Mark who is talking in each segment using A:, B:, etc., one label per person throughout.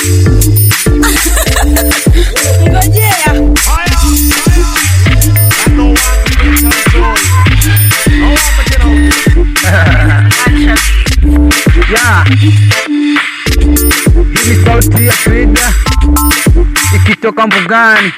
A: Ngojea.
B: ya hii ni sauti ya twiga ikitoka mbugani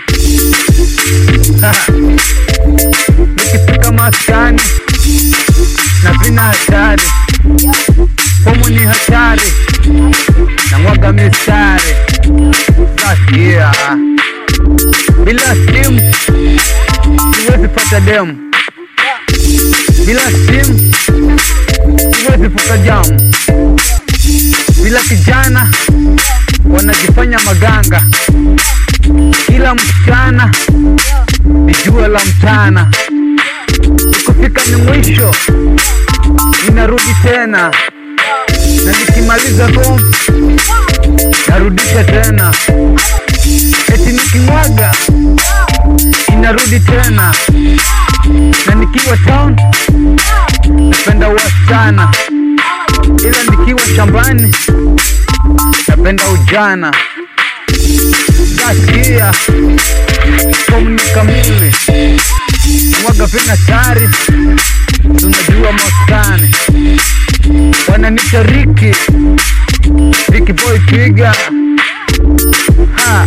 B: nikifika maskani na vina hatari humu ni hatari na mwaga mistari sasia bila simu siwezi pata demu bila simu siwezi fuka jamu bila kijana wanajifanya maganga kila msichana ni jua la mchana ikufika ni mwisho ninarudi tena na nikimaliza home narudisha tena eti nikimwaga inarudi tena na nikiwa town napenda wasichana ila nikiwa shambani napenda ujana gasikia komni kamili mwaga vina tari tunajua maskani wananita riki riki boy twiga ha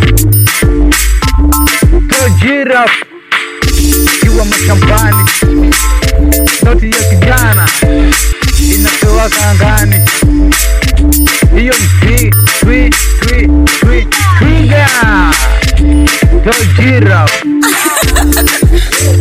B: tojirap kiwa mashambani sauti ya kijana inatowaka angani hiyo ni twi twi twi twi twiga tojirap